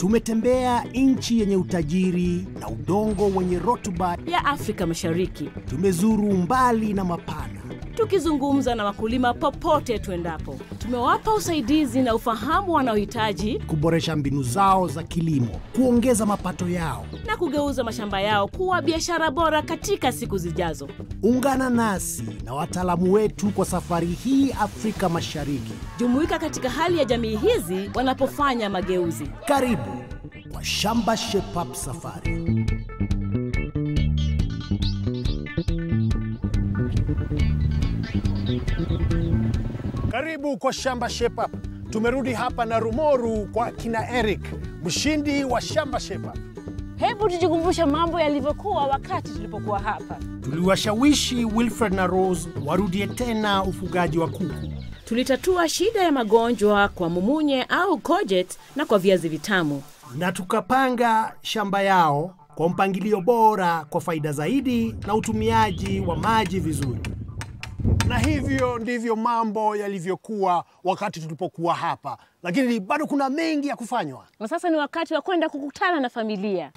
Tumetembea nchi yenye utajiri na udongo wenye rutuba. ya Afrika Mashariki, Tumezuru mbali na mapana. tukizungumza na wakulima popote tuendapo. Tumewapa usaidizi na ufahamu wanaohitaji kuboresha mbinu zao za kilimo, kuongeza mapato yao. na kugeuza mashamba yao kuwa biashara bora katika siku zijazo. Ungana nasi na wataalamu wetu kwa safari hii Afrika Mashariki. Jumuika katika hali ya jamii hizi wanapofanya mageuzi. Karibu kwa Shamba Shape Up Safari. Karibu kwa Shamba Shape Up. Tumerudi hapa na Rumoru kwa kina Eric, mshindi wa Shamba Shape Up. Hebu tujikumbushe mambo yalivyokuwa wakati tulipokuwa hapa. Tuliwashawishi Wilfred na Rose warudie tena ufugaji wa kuku. Tulitatua shida ya magonjwa kwa mumunye au kojet na kwa viazi vitamu. na tukapanga shamba yao kwa mpangilio bora kwa faida zaidi na utumiaji wa maji vizuri. Na hivyo ndivyo mambo yalivyokuwa wakati tulipokuwa hapa, lakini bado kuna mengi ya kufanywa. Na sasa ni wakati wa kwenda kukutana na familia.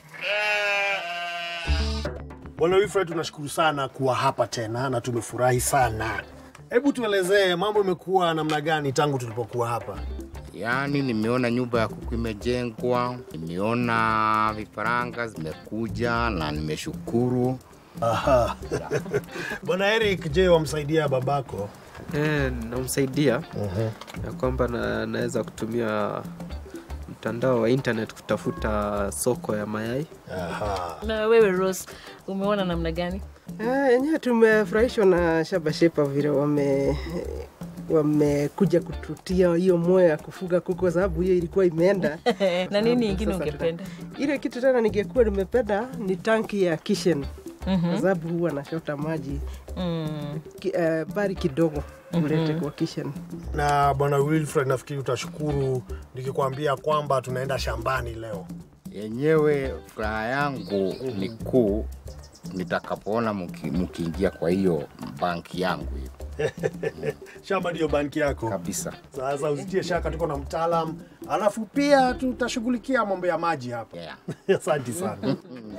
Bwana Wilfred, tunashukuru sana kuwa hapa tena na tumefurahi sana. Hebu tuelezee mambo imekuwa namna gani tangu tulipokuwa hapa? Yaani nimeona nyumba ya kuku imejengwa, nimeona vifaranga zimekuja na nimeshukuru. Aha. Bwana Eric, je, wamsaidia babako? Eh, namsaidia ya kwamba na, naweza kutumia mtandao wa internet kutafuta soko ya mayai. Aha. Na wewe Rose, umeona namna gani? Ah, yenyewe tumefurahishwa na Shamba Shape Up vile wame wamekuja kututia hiyo moyo ya kufuga kuku kwa sababu hiyo ilikuwa imeenda. na nini ingine Sasa ungependa? Ile kitu tena ningekuwa nimependa ni tanki ya kitchen kwa sababu huwa nashota maji Mm. ki, uh, bari kidogo ulete kwa kitchen. Na bwana Wilfred, nafikiri utashukuru nikikwambia kwamba tunaenda shambani leo. Yenyewe furaha yangu ni kuu nitakapoona mki- mkiingia kwa hiyo banki yangu hiyo Shamba ndiyo banki yako kabisa. sasa, usitie shaka, tuko na mtaalam, alafu pia tutashughulikia mambo ya maji hapa. Yeah. Asante sana.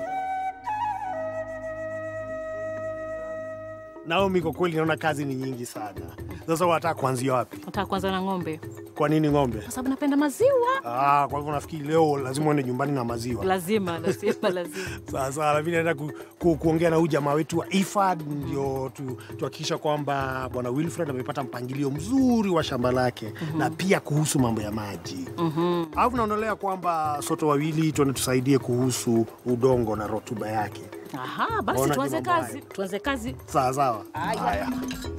Naomi, kwa kweli naona kazi ni nyingi sana. Sasa wataka kuanzia wapi? Nataka kwanza na ng'ombe Kwa nini ng'ombe? kwa sababu napenda maziwa. Ah, kwa hivyo nafikiri leo lazima uende nyumbani na maziwa. Lazima, lazima, lazima. Sasa lakini naenda ku, ku, kuongea na huyu jamaa wetu wa IFAD ndio tu- tuhakikisha kwamba bwana Wilfred amepata mpangilio mzuri wa shamba lake na pia kuhusu mambo ya maji. Alafu naonelea kwamba sote wawili tuende tusaidie kuhusu udongo na rotuba yake. Aha, basi Waona tuanze mambo kazi, hayo. tuanze kazi. Sawa sawa. Haya.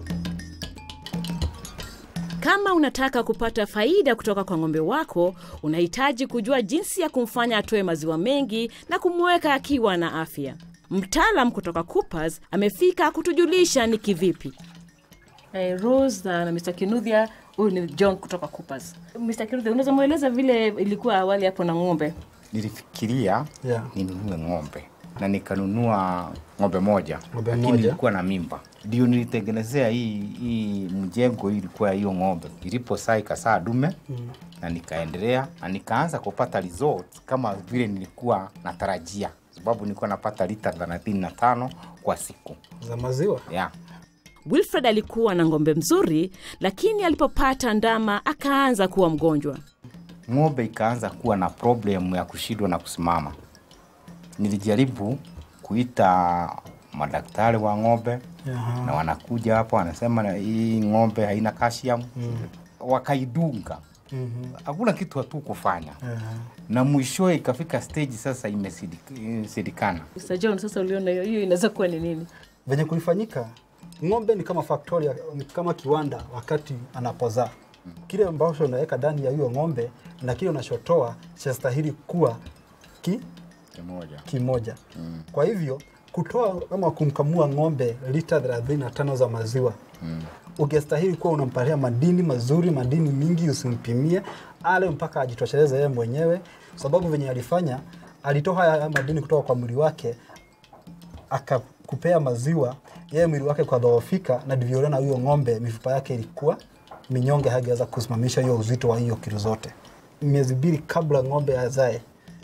Kama unataka kupata faida kutoka kwa ng'ombe wako, unahitaji kujua jinsi ya kumfanya atoe maziwa mengi na kumweka akiwa na afya. Mtaalam kutoka Coopers amefika kutujulisha ni kivipi. Hey, Rose na, na Mr. Kinuthia, huyu ni John kutoka Coopers. Mr. Kinuthia, unaweza mweleza vile ilikuwa awali hapo na ng'ombe? Nilifikiria Yeah. ninunue ng'ombe na nikanunua ng'ombe moja, Ng'ombe lakini moja. ilikuwa na mimba. Ndio nilitengenezea hii, hii mjengo hii ilikuwa ya hiyo ng'ombe. Iliposaa ikasaa dume na nikaendelea na nikaanza kupata results kama vile nilikuwa natarajia, sababu nilikuwa napata lita 35 kwa siku za maziwa yeah. Wilfred alikuwa na ng'ombe mzuri, lakini alipopata ndama akaanza kuwa mgonjwa. ng'ombe ikaanza kuwa na problem ya kushindwa na kusimama. Nilijaribu kuita madaktari wa ng'ombe Aha. na wanakuja hapo wanasema na hii ng'ombe haina calcium wakaidunga hakuna kitu hatu kufanya na mwishowe ikafika stage sasa imesidi- imesidikana Mr. John, sasa uliona hiyo hiyo inaweza kuwa ni nini? venye kulifanyika ng'ombe ni kama factory, ni kama kiwanda wakati anapozaa kile ambacho unaweka ndani ya hiyo ng'ombe na kile unachotoa chastahili kuwa ki, kimoja kimoja mm. kwa hivyo kutoa ama kumkamua ng'ombe lita 35 za maziwa mm. ungestahili kuwa unampatia madini mazuri madini mingi usimpimie ale mpaka ajitosheleze yeye mwenyewe sababu venye alifanya alitoa haya madini kutoka kwa mwili wake akakupea maziwa yeye mwili wake kwadhoofika na ndivyo uliona huyo ng'ombe mifupa yake ilikuwa minyonge hageweza kusimamisha hiyo uzito wa hiyo kilo zote miezi mbili kabla ng'ombe azae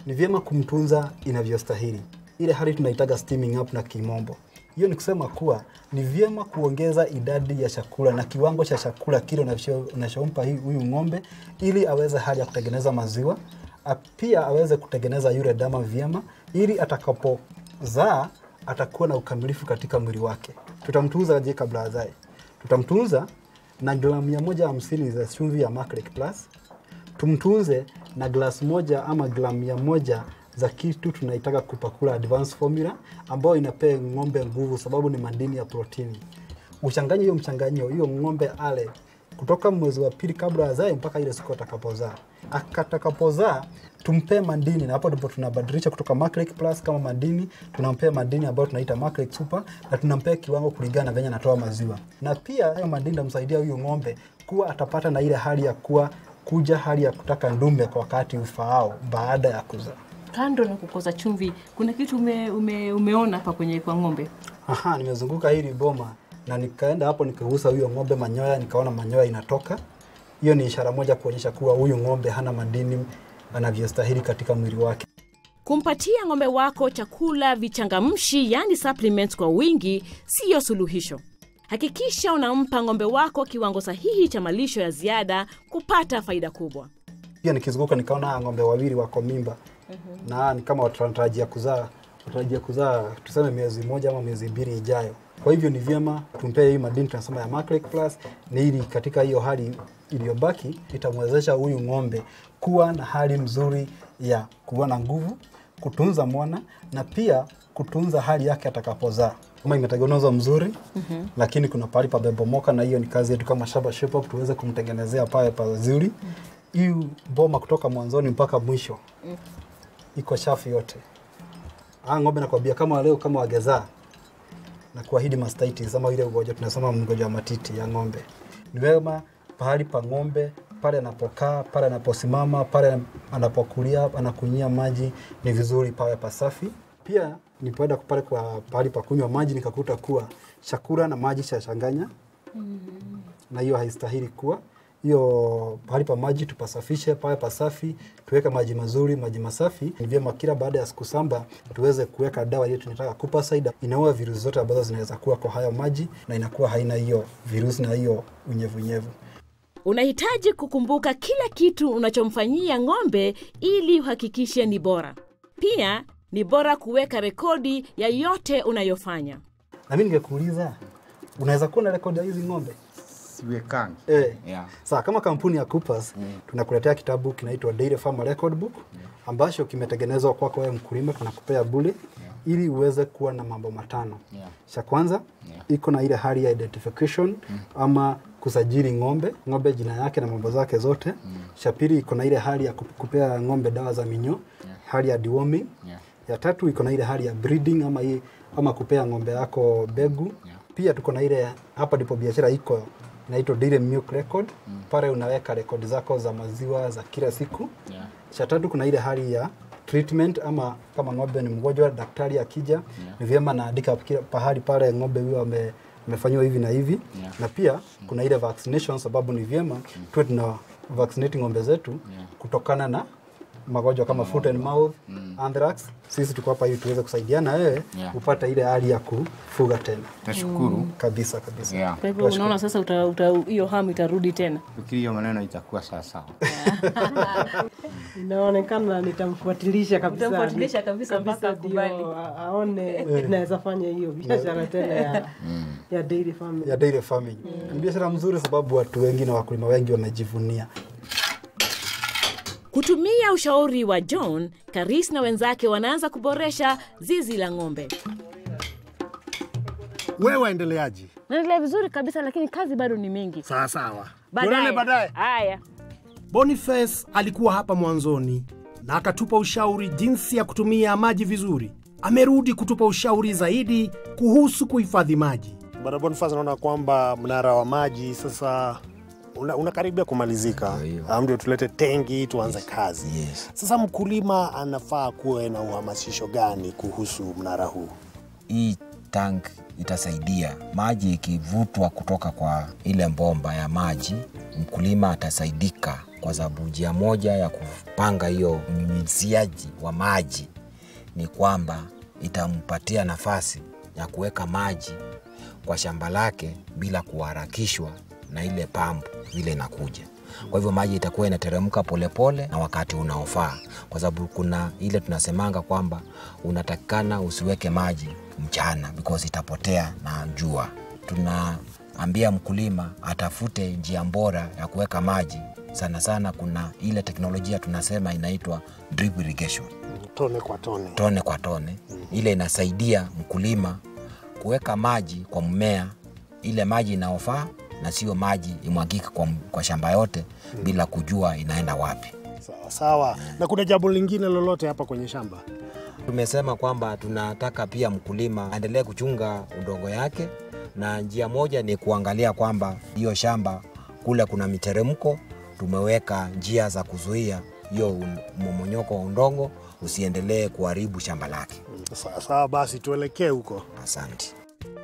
ni vyema kumtunza inavyostahili, ile hali tunaitaga steaming up na kimombo. Hiyo ni kusema kuwa ni vyema kuongeza idadi ya chakula na kiwango cha chakula kile unacho- unachompa hii- huyu ng'ombe ili aweze hali ya kutengeneza maziwa, a- pia aweze kutengeneza yule dama vyema, ili atakapozaa atakuwa na ukamilifu katika mwili wake. Tutamtunza je kabla azae? Tutamtunza na gramu mia moja hamsini za chumvi ya Macleck Plus tumtunze na glasi moja ama gramu mia moja za kitu tunaitaka kupakula advanced formula ambayo inapea ng'ombe nguvu sababu ni madini ya protini. Uchanganye hiyo mchanganyo, hiyo ng'ombe ale kutoka mwezi wa pili kabla azae mpaka ile siku atakapozaa. Atakapozaa tumpee madini, na hapo ndipo tunabadilisha kutoka Macleck Plus kama madini, tunampea madini ambayo tunaita Macleck Super na tunampea kiwango kulingana na venye anatoa maziwa, na pia hayo madini tamsaidia huyu ng'ombe kuwa atapata na ile hali ya kuwa kuja hali ya kutaka ndume kwa wakati ufaao baada ya kuzaa. Kando na kukosa chumvi, kuna kitu ume, ume, umeona hapa kwenye kwa ng'ombe? Aha, nimezunguka hili boma na nikaenda hapo nikagusa huyo ng'ombe manyoya, nikaona manyoya inatoka. Hiyo ni ishara moja kuonyesha kuwa huyu ng'ombe hana madini anavyostahili katika mwili wake. Kumpatia ng'ombe wako chakula vichangamshi, yani supplements kwa wingi, siyo suluhisho. Hakikisha unampa ng'ombe wako kiwango sahihi cha malisho ya ziada kupata faida kubwa. Pia nikizunguka nikaona ng'ombe wawili wako mimba na ni kama wanatarajia kuzaa wanatarajia kuzaa tuseme miezi moja ama miezi mbili ijayo. Kwa hivyo ni vyema tumpee hii madini tunasema ya Macleck Plus, ni ili katika hiyo hali iliyobaki itamwezesha huyu ng'ombe kuwa na hali mzuri ya kuwa na nguvu, kutunza mwana na pia kutunza hali yake atakapozaa. Kama imetengenezwa mzuri mm-hmm. lakini kuna pahali pabebomoka, na hiyo ni kazi yetu kama Shaba Shape Up tuweze kumtengenezea pale pazuri hii boma kutoka mwanzoni mpaka mwisho iko shafu yote. Ah, ng'ombe nakwambia kama leo kama wagezaa na kuahidi mastitis ama ile ugonjwa tunasema mgonjwa wa matiti ya ng'ombe, ni wema pahali pa ng'ombe pale anapokaa, pale anaposimama, pale anapokulia, anakunyia maji, ni vizuri pawe pasafi. Pia nipoenda pale kwa pahali pa kunywa maji nikakuta kuwa chakula na maji chachanganya na hiyo haistahili kuwa hiyo pahali pa maji tupasafishe, pawe pasafi, tuweke maji mazuri, maji masafi. Ni vyema kila baada ya siku saba tuweze kuweka dawa ile tunataka kupa saida, inaua virusi zote ambazo zinaweza kuwa kwa hayo maji na inakuwa haina hiyo virusi na hiyo unyevunyevu. Unahitaji kukumbuka kila kitu unachomfanyia ng'ombe ili uhakikishe ni bora. Pia ni bora kuweka rekodi ya yote unayofanya. Na mimi ningekuuliza, unaweza kuwa na rekodi ya hizi ng'ombe? siwekangi Eh. yeah. Sawa, kama kampuni ya Coopers tunakuletea kitabu kinaitwa Dairy Farmer Record Book ambacho kimetengenezwa kwako wewe mkulima, tunakupea bure ili uweze kuwa na mambo matano. Yeah. Cha kwanza iko na ile hali ya identification ama kusajili ng'ombe, ng'ombe jina yake na mambo zake zote. Cha pili iko na ile hali ya kup- kupea ng'ombe dawa za minyoo, hali ya deworming. Yeah. Ya tatu iko na ile hali ya breeding ama, hii, ama kupea ng'ombe yako begu. Pia tuko na ile hapa ndipo biashara iko inaitwa Dairy Milk Record. Pale unaweka rekodi zako za maziwa za kila siku. Yeah. Cha tatu kuna ile hali ya treatment ama kama ng'ombe ni mgonjwa, daktari akija ni vyema naandika kila pahali pale ng'ombe huyo ame amefanyiwa hivi na hivi Yeah. na pia kuna ile vaccination, sababu ni vyema tuwe tuna vaccinate ng'ombe zetu kutokana na magonjwa kama foot and mouth, anthrax. Sisi tuko hapa ili tuweze kusaidiana wewe Yeah. upate ile hali ya kufuga tena tashukuru kabisa kabisa. yeah. Kwa hivyo unaona sasa uta- uta- hiyo hamu itarudi tena. fikiri hiyo maneno itakuwa sawasawa inaonekana nitamfuatilisha kabisa Utamfuatilisha kabisa mpaka Kabisa ndio akubali. a- aone naweza fanya hiyo biashara tena ya, ya dairy farming. ya dairy farming. Ni biashara mzuri sababu watu wengi na wakulima wengi wamejivunia. Kutumia ushauri wa John, Karis na wenzake wanaanza kuboresha zizi la ng'ombe. Wewe waendeleaji? Naendelea vizuri kabisa, lakini kazi bado ni mingi. Sawa sawa, tuonane baadaye. Haya. Boniface alikuwa hapa mwanzoni na akatupa ushauri jinsi ya kutumia maji vizuri. Amerudi kutupa ushauri zaidi kuhusu kuhifadhi maji. Bwana Boniface, naona kwamba mnara wa maji sasa una- unakaribia kumalizika. Ah, Ndio tulete tengi tuanze kazi. Yes. Sasa mkulima anafaa kuwe na uhamasisho gani kuhusu mnara huu? hii tank itasaidia maji ikivutwa kutoka kwa ile bomba ya maji, mkulima atasaidika kwa sababu njia moja ya kupanga hiyo unyunyiziaji wa maji ni kwamba itampatia nafasi ya kuweka maji kwa shamba lake bila kuharakishwa na ile pampu vile inakuja. Kwa hivyo maji itakuwa inateremka polepole na wakati unaofaa, kwa sababu kuna ile tunasemanga kwamba unatakikana usiweke maji mchana because itapotea na jua. Tunaambia mkulima atafute njia bora ya kuweka maji. Sana sana kuna ile teknolojia tunasema inaitwa drip irrigation tone kwa tone. tone kwa tone. Ile inasaidia mkulima kuweka maji kwa mmea, ile maji inayofaa na sio maji imwagike kwa, kwa shamba yote bila kujua inaenda wapi. Sawa sawa. Na kuna jambo lingine lolote hapa kwenye shamba? Tumesema kwamba tunataka pia mkulima aendelee kuchunga udongo yake, na njia moja ni kuangalia kwamba hiyo shamba kule kuna miteremko, tumeweka njia za kuzuia hiyo un- mmomonyoko wa udongo usiendelee kuharibu shamba lake. Sawa sawa, basi tuelekee huko. Asante.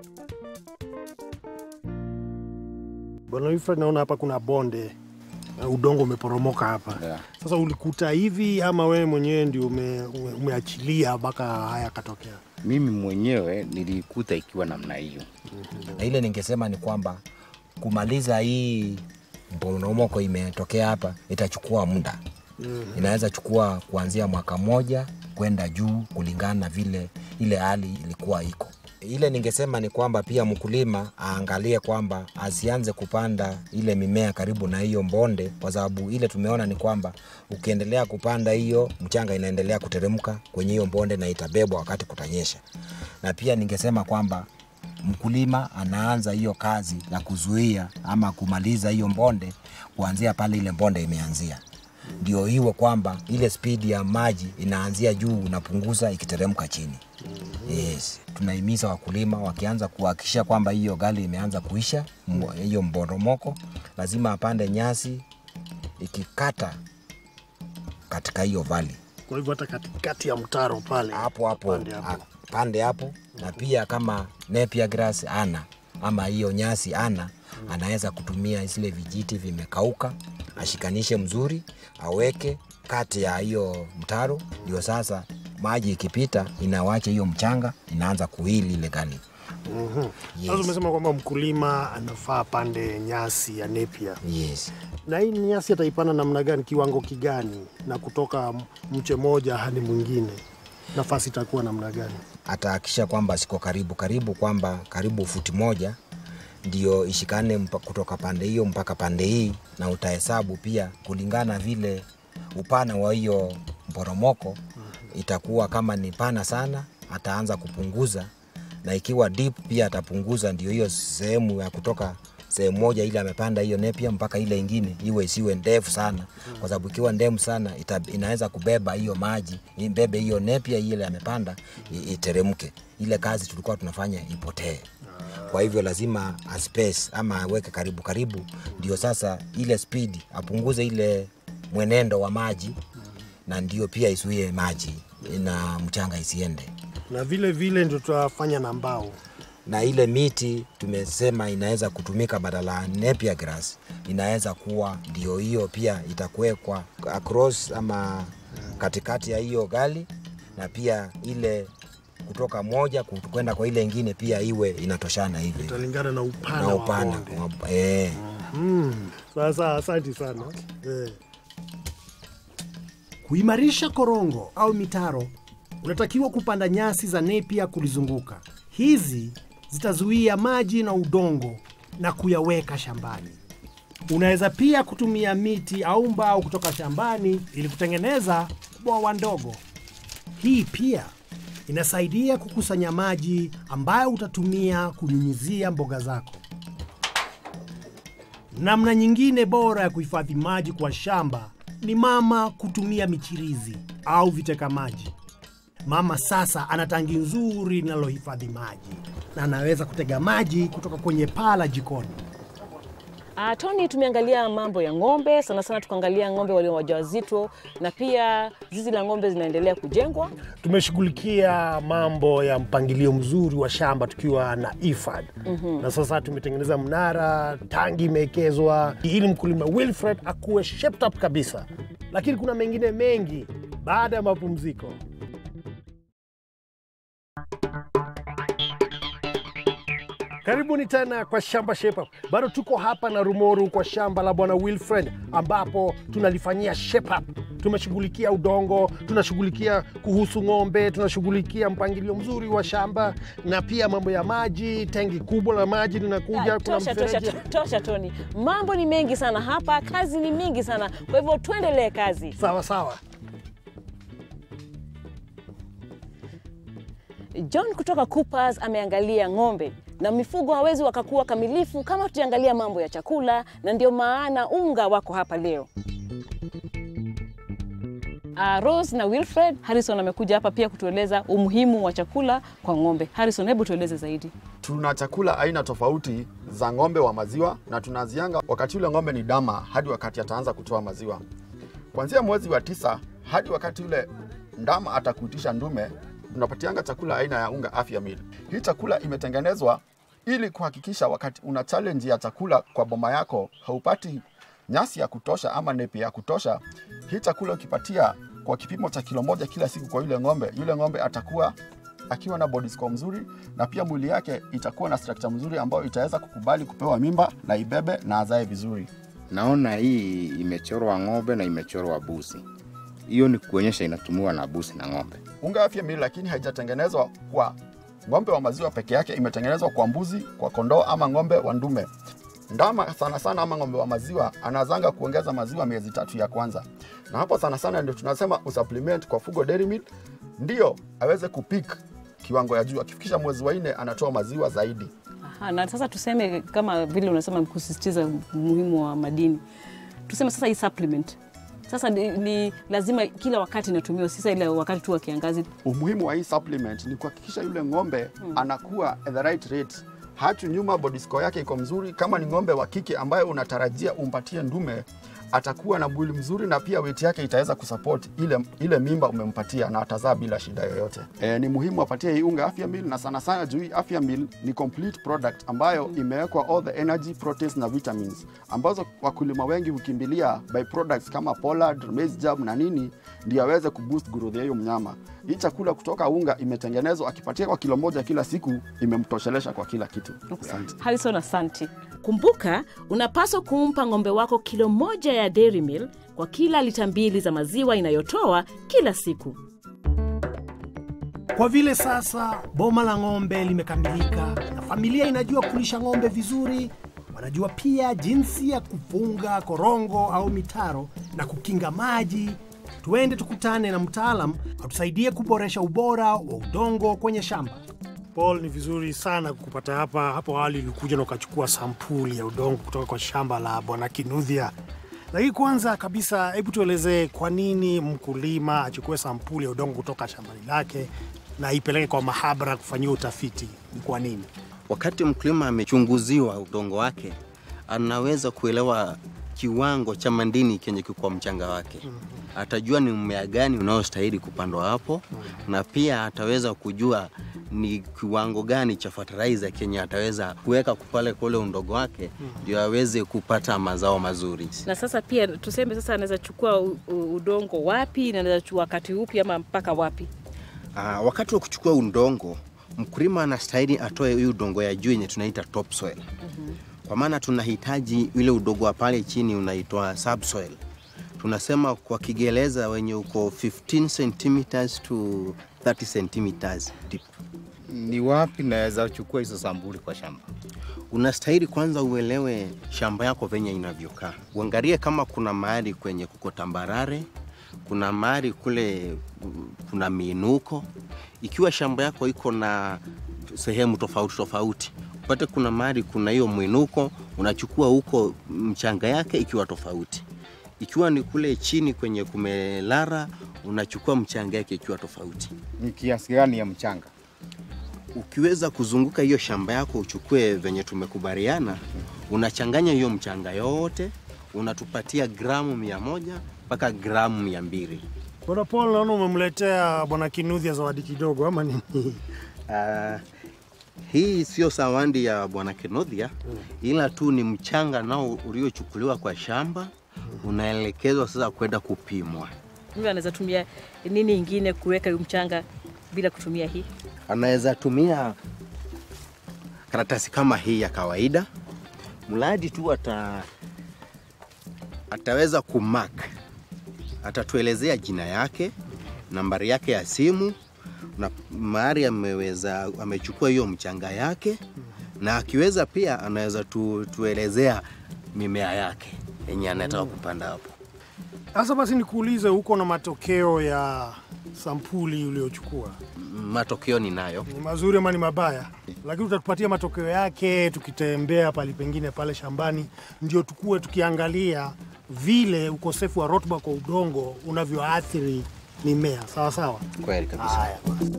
Bwana Wilfred, naona hapa kuna bonde na udongo umeporomoka hapa. Yeah. Sasa ulikuta hivi ama wewe mwenyewe ndio ume, ume, umeachilia mpaka haya yakatokea? Mimi mwenyewe nilikuta ikiwa namna hiyo. na ile ningesema ni kwamba kumaliza hii mporomoko imetokea hapa itachukua muda inaweza chukua kuanzia mwaka moja kwenda juu kulingana na vile ile hali ilikuwa iko ile ningesema ni kwamba pia mkulima aangalie kwamba asianze kupanda ile mimea karibu na hiyo mbonde, kwa sababu ile tumeona ni kwamba ukiendelea kupanda hiyo mchanga inaendelea kuteremka kwenye hiyo mbonde na itabebwa wakati kutanyesha. Na pia ningesema kwamba mkulima anaanza hiyo kazi ya kuzuia ama kumaliza hiyo mbonde kuanzia pale ile mbonde imeanzia ndio iwe kwamba ile spidi ya maji inaanzia juu unapunguza ikiteremka chini. Yes. Tunahimiza wakulima wakianza kuhakikisha kwamba hiyo gali imeanza kuisha mbo- hiyo mboromoko, lazima apande nyasi ikikata katika hiyo vali Kwa hivyo hata katikati ya mtaro pale hapo hapo pande hapo. a- pande hapo, na pia kama napier grass ana ama hiyo nyasi ana, anaweza kutumia zile vijiti vimekauka, ashikanishe mzuri, aweke kati ya hiyo mtaro, ndio sasa maji ikipita inawacha hiyo mchanga inaanza kuhili ile gani. Sasa umesema kwamba mkulima anafaa pande nyasi ya nepia, Yes. na hii nyasi ataipanda namna gani, kiwango kigani, na kutoka mche moja hadi mwingine, nafasi itakuwa namna gani? atahakikisha kwamba siko karibu karibu, kwamba karibu futi moja ndio ishikane mpa- kutoka pande hiyo mpaka pande hii, na utahesabu pia kulingana vile upana wa hiyo mporomoko itakuwa. Kama ni pana sana, ataanza kupunguza, na ikiwa deep pia atapunguza, ndio hiyo sehemu ya kutoka sehemu moja ile amepanda hiyo nepia mpaka ile ingine iwe isiwe ndefu sana, kwa sababu ikiwa ndefu sana ita, inaweza kubeba hiyo maji ibebe hiyo nepia ile amepanda i- iteremke. Ile kazi tulikuwa tunafanya ipotee. Kwa hivyo lazima aspace ama aweke karibu karibu, ndio sasa ile speed apunguze ile mwenendo wa maji, na ndio pia isuie maji na mchanga isiende Na vile vile ndio tutafanya na mbao. na ile miti tumesema inaweza kutumika badala ya napier grass, inaweza kuwa ndio hiyo pia itakuwekwa across ama katikati ya hiyo gali, na pia ile kutoka moja ku- kwenda kwa ile ingine pia iwe inatoshana hivi Italingana na upana, na wa upana bonde. wa- eh. Mm. Sasa asante sana eh. Kuimarisha korongo au mitaro, unatakiwa kupanda nyasi za nepia kulizunguka. Hizi zitazuia maji na udongo na kuyaweka shambani. Unaweza pia kutumia miti au mbao kutoka shambani ili kutengeneza bwawa ndogo. Hii pia inasaidia kukusanya maji ambayo utatumia kunyunyizia mboga zako. Namna nyingine bora ya kuhifadhi maji kwa shamba ni mama kutumia michirizi au viteka maji. Mama sasa ana tangi nzuri linalohifadhi maji na anaweza kutega maji kutoka kwenye paa la jikoni. Uh, Tony, tumeangalia mambo ya ng'ombe sana sana, tukaangalia ng'ombe walio wajawazito na pia zizi la ng'ombe zinaendelea kujengwa. tumeshughulikia mambo ya mpangilio mzuri wa shamba tukiwa na IFAD na sasa tumetengeneza mnara, tangi imewekezwa ili mkulima Wilfred akuwe shaped up kabisa, lakini kuna mengine mengi baada ya mapumziko. Karibuni tena kwa Shamba Shape Up. Bado tuko hapa na Rumoru kwa shamba la bwana Wilfred ambapo tunalifanyia shape up. Tumeshughulikia udongo, tunashughulikia kuhusu ng'ombe, tunashughulikia mpangilio mzuri wa shamba na pia mambo ya maji. Tengi kubwa la maji linakuja, Ah, kuna tosha, tosha, mfereji. tosha Tony, mambo ni mengi sana hapa, kazi ni mingi sana, kwa hivyo tuendelee kazi. Sawa sawa. John kutoka Coopers ameangalia ng'ombe na mifugo hawezi wakakuwa kamilifu kama tukiangalia mambo ya chakula, na ndio maana unga wako hapa leo. Uh, Rose na Wilfred Harrison amekuja hapa pia kutueleza umuhimu wa chakula kwa ng'ombe. Harrison, hebu tueleze zaidi. Tuna chakula aina tofauti za ng'ombe wa maziwa na tunazianga wakati ule ng'ombe ni dama hadi wakati ataanza kutoa maziwa. Kuanzia mwezi wa tisa hadi wakati ule ndama atakuitisha ndume, tunapatianga chakula aina ya unga Afya Meal. Hii chakula imetengenezwa ili kuhakikisha wakati una challenge ya chakula kwa boma yako haupati nyasi ya kutosha ama nepi ya kutosha. Hii chakula ukipatia kwa kipimo cha kilo moja kila siku kwa yule ng'ombe, yule ng'ombe atakuwa akiwa na body score mzuri na pia mwili yake itakuwa na structure mzuri ambayo itaweza kukubali kupewa mimba na ibebe na azae vizuri. Naona hii imechorwa ng'ombe na imechorwa busi. Hiyo ni kuonyesha inatumiwa na busi na ng'ombe. Unga Afya Meal lakini haijatengenezwa kwa ng'ombe wa maziwa peke yake, imetengenezwa kwa mbuzi, kwa kondoo ama ng'ombe wa ndume. Ndama sana sana ama ng'ombe wa maziwa anazanga kuongeza maziwa miezi tatu ya kwanza, na hapo sana sana ndio tunasema usupplement kwa Fugo Dairy Meal ndio aweze kupik kiwango ya juu. Akifikisha mwezi wa nne anatoa maziwa zaidi. Aha, na sasa tuseme kama vile unasema kusisitiza umuhimu wa madini, tuseme sasa hii supplement sasa ni, ni lazima kila wakati inatumiwa, sisa ile wakati tu wa kiangazi. Umuhimu wa hii supplement ni kuhakikisha yule ng'ombe anakuwa at the right rate, hatu nyuma, body score yake iko mzuri. Kama ni ng'ombe wa kike ambaye unatarajia umpatie ndume, atakuwa na mwili mzuri na pia weight yake itaweza kusupport ile, ile mimba umempatia na atazaa bila shida yoyote. E, ni muhimu apatie hii unga Afya Meal na sana sana juu hii Afya Meal ni complete product ambayo imewekwa all the energy, proteins na vitamins ambazo wakulima wengi hukimbilia by products kama Pollard, Maize Germ na nini ndio aweze kuboost growth ya hiyo mnyama. Hii chakula kutoka unga imetengenezwa, akipatia kwa kilo moja kila siku imemtoshelesha kwa kila kitu. Asante. Harrison, asante. Kumbuka, unapaswa kumpa ng'ombe wako kilo moja ya Dairy Meal kwa kila lita mbili za maziwa inayotoa kila siku. Kwa vile sasa boma la ng'ombe limekamilika na familia inajua kulisha ng'ombe vizuri, wanajua pia jinsi ya kufunga korongo au mitaro na kukinga maji. Tuende tukutane na mtaalam atusaidie kuboresha ubora wa udongo kwenye shamba. Paul, ni vizuri sana kupata hapa. Hapo awali ulikuja na ukachukua sampuli ya udongo kutoka kwa shamba la bwana Kinudhia. Lakini kwanza kabisa, hebu tuelezee kwa nini mkulima achukue sampuli ya udongo kutoka shambani lake na ipeleke kwa mahabara kufanyia utafiti. Ni kwa nini? Wakati mkulima amechunguziwa udongo wake, anaweza kuelewa kiwango cha madini kenye kiko kwa mchanga wake. Atajua ni mmea gani unaostahili kupandwa hapo, na pia ataweza kujua ni kiwango gani cha fertilizer kenye ataweza kuweka pale kwa ule udongo wake, ndio aweze kupata mazao mazuri. Na sasa pia tuseme sasa anaweza chukua u- u- udongo wapi na anaweza chukua wakati upi ama mpaka wapi? Ah, wakati wa kuchukua udongo, mkulima anastahili atoe hii udongo ya juu yenye tunaita topsoil. Kwa maana tunahitaji ile udongo wa pale chini unaitwa subsoil. Tunasema kwa Kiingereza wenye uko 15 centimeters to 30 centimeters deep. Ni wapi naweza chukua hizo sampuli kwa shamba? Unastahili kwanza uelewe shamba yako venye inavyokaa, uangalie kama kuna mahali kwenye kuko tambarare, kuna mahali kule mm, kuna miinuko. Ikiwa shamba yako iko na sehemu tofauti tofauti, upate kuna mahali kuna hiyo mwinuko, unachukua huko mchanga yake ikiwa tofauti. Ikiwa ni kule chini kwenye kumelara, unachukua mchanga yake ikiwa tofauti. Ni kiasi gani ya mchanga? ukiweza kuzunguka hiyo shamba yako uchukue venye tumekubaliana, unachanganya hiyo mchanga yote, unatupatia gramu mia moja mpaka gramu mia mbili. Bwana Paul, naona umemletea bwana Kinuthia zawadi kidogo ama nini? Uh, hii sio sawandi ya bwana Kenothia ila tu ni mchanga nao uliochukuliwa kwa shamba unaelekezwa sasa kwenda kupimwa. Mtu anaweza tumia nini ingine kuweka hiyo mchanga bila kutumia hii? Anaweza tumia karatasi kama hii ya kawaida, mradi tu ata, ataweza kumark, atatuelezea jina yake, nambari yake ya simu na mahali ameweza amechukua hiyo mchanga yake, na akiweza pia anaweza tu, tuelezea mimea yake yenye anataka kupanda hapo. Sasa basi nikuulize, huko na matokeo ya sampuli uliochukua Matokeo ninayo. ni mazuri ama ni mabaya? Lakini utatupatia matokeo yake tukitembea pali pengine pale shambani, ndio tukue tukiangalia vile ukosefu wa rutuba kwa udongo unavyoathiri mimea. Sawa sawa. Kweli kabisa. Haya basi.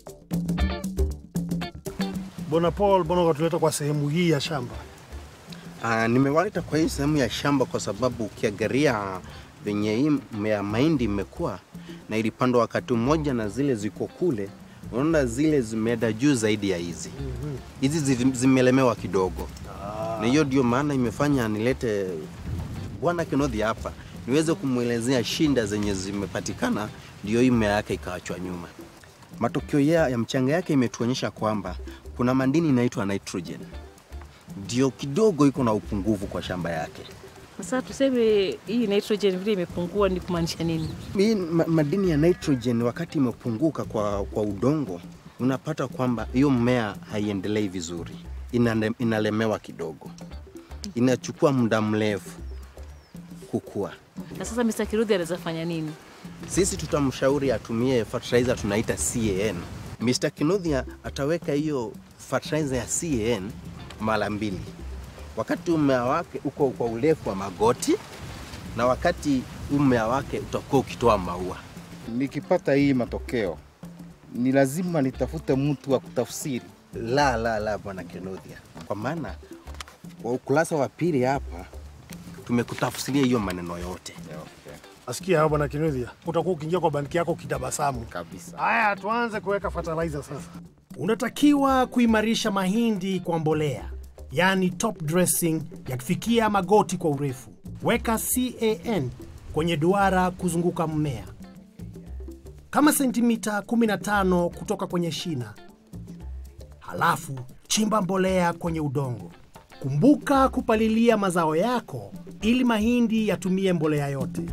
Bwana Paul, mbona ukatuleta kwa sehemu hii ya shamba? Uh, nimewaleta kwa hii sehemu ya shamba kwa sababu ukiangalia venye hii mmea ya mahindi imekuwa na ilipandwa wakati mmoja na zile ziko kule, unaona zile zimeenda juu zaidi ya hizi. Hizi zi- zimelemewa kidogo, na hiyo ndio maana imefanya nilete bwana Kenothia hapa niweze kumwelezea shinda zenye zimepatikana, ndio hii mmea yake ikaachwa nyuma. Matokeo ya, ya mchanga yake imetuonyesha kwamba kuna madini inaitwa nitrogen ndio kidogo iko na upungufu kwa shamba yake. Sasa tuseme hii nitrogen vile imepungua ni kumaanisha nini? Hii ma, madini ya nitrogen wakati imepunguka kwa, kwa udongo, unapata kwamba hiyo mmea haiendelei vizuri, Inale, inalemewa kidogo, inachukua muda mrefu kukua. Na sasa Mr. Kiruthi anaweza fanya nini? Sisi tutamshauri atumie fertilizer tunaita CAN. Mr. Kinuthia ataweka hiyo fertilizer ya CAN mara mbili, wakati mmea wake uko kwa urefu wa magoti na wakati mmea wake utakuwa ukitoa maua. Nikipata hii matokeo ni lazima nitafute mtu wa kutafsiri. La, la, la, bwana Kinuthia, kwa maana kwa ukurasa wa pili hapa tumekutafsiria hiyo maneno yote. Asikia hao bwana Kinuthia, utakuwa ukiingia kwa banki yako kitabasamu Kabisa. Haya, tuanze kuweka fertilizer sasa. Unatakiwa kuimarisha mahindi kwa mbolea, yaani top dressing yakifikia magoti kwa urefu. Weka CAN kwenye duara kuzunguka mmea kama sentimita 15 kutoka kwenye shina. Halafu chimba mbolea kwenye udongo. Kumbuka kupalilia mazao yako ili mahindi yatumie mbolea yote.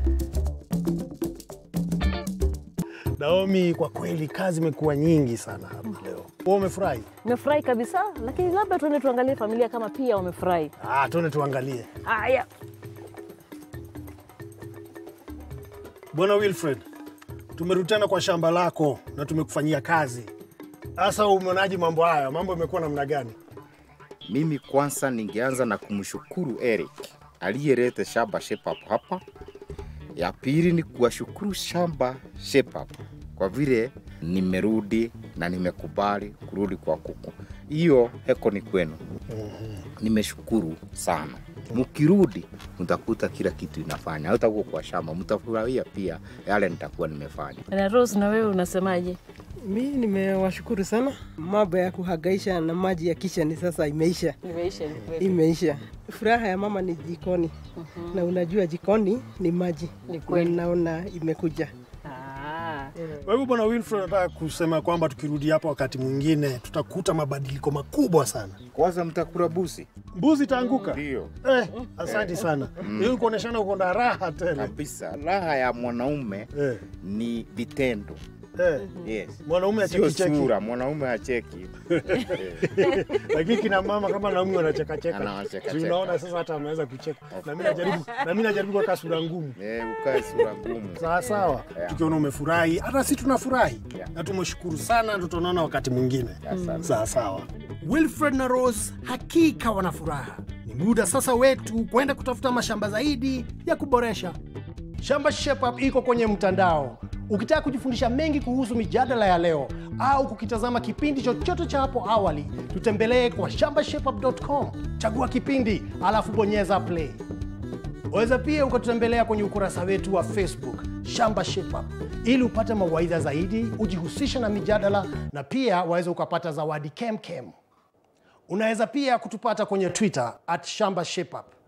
Naomi, kwa kweli kazi imekuwa nyingi sana hapa leo. Wewe umefurahi? Nimefurahi kabisa, lakini labda tuende tuangalie familia kama pia wamefurahi. Ah, tuende tuangalie. Haya, Bwana Wilfred, tumerudi tena kwa shamba lako na tumekufanyia kazi. Sasa umeonaje mambo haya? Mambo yamekuwa namna gani? Mimi kwanza ningeanza na kumshukuru Eric aliyeleta shamba Shepherd hapa. Ya pili ni kuwashukuru shamba Shepherd kwa vile nimerudi na nimekubali kurudi kwa kuku. Hiyo heko ni kwenu, nimeshukuru sana. Mkirudi mtakuta kila kitu inafanya, hautakuwa kwa shamba, mtafurahia pia yale nitakuwa nimefanya. na Rose, na wewe unasemaje? Mi nimewashukuru sana. Mambo ya kuhangaisha na maji ya kishani sasa imeisha, Imeisha ni kweli. imeisha. Furaha ya mama ni jikoni, na unajua jikoni ni maji, Ni kweli. na naona imekuja. Ah. Kwa hivyo Bwana Wilfred, nataka kusema kwamba tukirudi hapa wakati mwingine tutakuta mabadiliko makubwa sana. Kwanza mtakula busi, Mbuzi itaanguka. ndio Eh, asante sana. Hiyo kuoneshana uko na raha tele. kabisa. Raha ya mwanaume Eh, ni vitendo. eh. Yes. Mwanaume Sio acheki sura, mwanaume acheki. lakini kina mama kama naume wanacheka cheka. Anawacheka Si cheka. unaona sasa hata ameweza kucheka. Na mimi najaribu na mimi najaribu kuweka sura ngumu. Eh, ukae sura ngumu. Sawa sawa. Yeah. Tukiona umefurahi, hata sisi tunafurahi. Yeah. Na tumeshukuru sana, na tutaonana wakati mwingine. Asante. Sawa sawa. Wilfred na Rose hakika wana furaha. Ni muda sasa wetu kwenda kutafuta mashamba zaidi ya kuboresha. Shamba Shape Up iko kwenye mtandao. Ukitaka kujifundisha mengi kuhusu mijadala ya leo au kukitazama kipindi chochote cha hapo awali, tutembelee kwa shambashapup.com. Chagua kipindi alafu bonyeza play. Waweza pia ukatutembelea kwenye ukurasa wetu wa Facebook Shamba Shape Up ili upate mawaidha zaidi, ujihusishe na mijadala na pia waweza ukapata zawadi kemkem. Unaweza pia kutupata kwenye Twitter at Shamba Shape Up.